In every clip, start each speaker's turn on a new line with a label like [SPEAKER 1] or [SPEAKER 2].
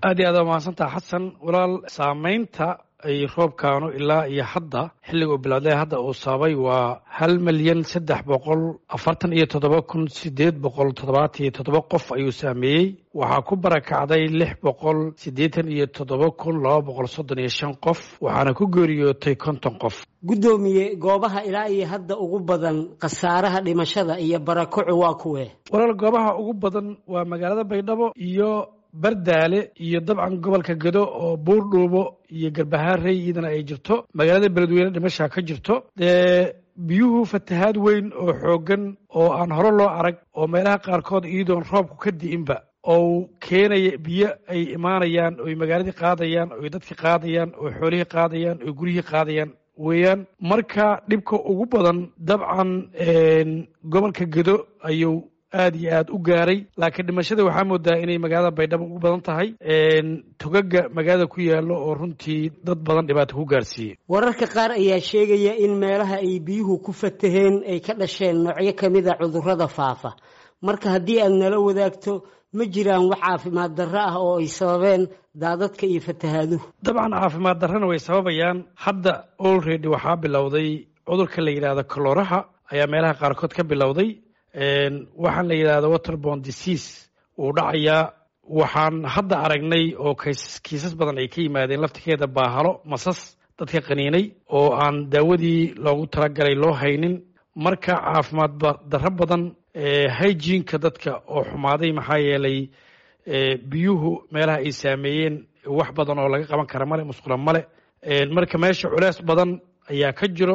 [SPEAKER 1] aad iyo aad waa mahadsantaha xasan walaal saamaynta ay roobkaanu ilaa iyo hadda xilliga uu bilowday hadda uu sababay waa hal milyan saddex boqol afartan iyo toddoba kun sideed boqol toddobaatan iyo toddoba qof ayuu saameeyey waxaa ku barakacday lix boqol siddeetan iyo toddoba kun laba boqol soddon iyo shan qof waxaana ku geeriyootay konton qof
[SPEAKER 2] guddoomiye goobaha ilaa iyo hadda ugu badan khasaaraha dhimashada iyo barakacu waa kuwee
[SPEAKER 1] walaal goobaha ugu badan waa magaalada baydhabo iyo bardaale iyo dabcan gobolka gedo oo buurdhuubo iyo garbahaarey iyadana ay jirto magaalada beledweyne dhimashaa ka jirto dee biyuhu fatahaad weyn oo xooggan oo aan hore loo arag oo meelaha qaarkood iyadoon roobku ka di'inba oo keenaya biyo ay imaanayaan oy magaaladii qaadayaan oy dadkii qaadayaan oo xoolihii qaadayaan oo guryihii qaadayaan weeyaan marka dhibka ugu badan dabcan gobolka gedo ayuu aad iyo aad u gaaray laakiin dhimashada waxaa moodaa inay magaalada baydhabo ugu badan tahay togaga magaalada ku yaalo oo runtii dad badan dhibaato ku gaarsiiyey
[SPEAKER 2] wararka qaar ayaa sheegaya in meelaha ay biyuhu ku fataheen ay ka dhasheen noocyo kamid a cudurrada faafa marka haddii aad nala wadaagto ma jiraan wax caafimaad darro ah oo ay sababeen daadadka iyo fatahaaduhu
[SPEAKER 1] dabcan caafimaad darrana way sababayaan hadda olredy waxaa bilowday cudurka la yidhaahdo kalooraha ayaa meelaha qaarkood ka bilowday waxaan la yidhahda waterbon disease wuu dhacayaa waxaan hadda aragnay oo kiisas badan ay ka yimaadeen laftikeeda baahalo masas dadka qaniinay oo aan daawadii loogu talagalay loo haynin marka caafimaad darro badan hygienka dadka oo xumaaday maxaa yeelay biyuhu meelaha ay saameeyeen wax badan oo laga qaban kara male musqula male marka meesha culeys badan ayaa ka jiro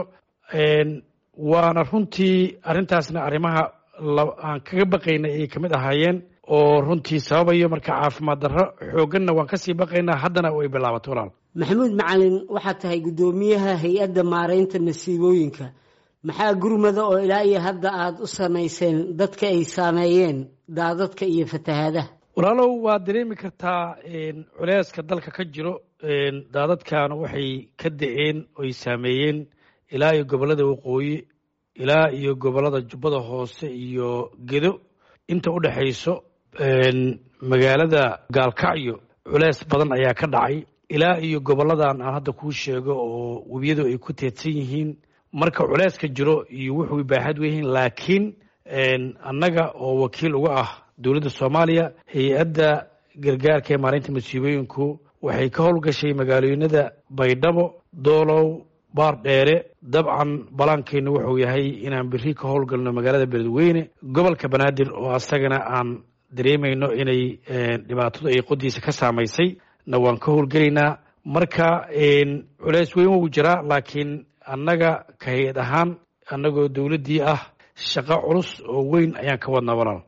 [SPEAKER 1] waana runtii arrintaasna arrimaha aan kaga baqaynay ayay kamid ahaayeen oo runtii sababayo marka caafimaad darro xoogganna waan kasii baqaynaa haddana way bilaabatay walaal
[SPEAKER 2] maxamuud macalin waxaad tahay guddoomiyaha hay-adda maaraynta masiibooyinka maxaa gurmada oo ilaa iyo hadda aada u samayseen dadka ay saameeyeen daadadka iyo fatahaadaha
[SPEAKER 1] walaalow waad dareemi kartaa culeyska dalka ka jiro daadadkan waxay ka da-een oy saameeyeen ilaa iyo gobollada waqooyi ilaa iyo gobollada jubbada hoose iyo gedo inta u dhexayso magaalada gaalkacyo culeys badan ayaa ka dhacay ilaa iyo gobolladan aan hadda kuu sheego oo webiyadu ay ku teedsan yihiin marka culeyska jiro iyo wuxuu baaxad weyihiin laakiin annaga oo wakiil uga ah dowladda soomaaliya hay-adda gargaarka ee maalinta masiibooyinku waxay ka howlgashay magaalooyinada baydhabo doolow baar dheere dabcan balaankeennu wuxuu yahay inaan biri ka howlgalno magaalada beledweyne gobolka banaadir oo asagana aan dareemayno inay dhibaatadu ay qodiisa ka saamaysay na waan ka howlgelaynaa marka culeys weyn wuu jiraa laakiin annaga ka hay-ad ahaan annagoo dowladdii ah shaqo culus oo weyn ayaan ka wadnaa walaal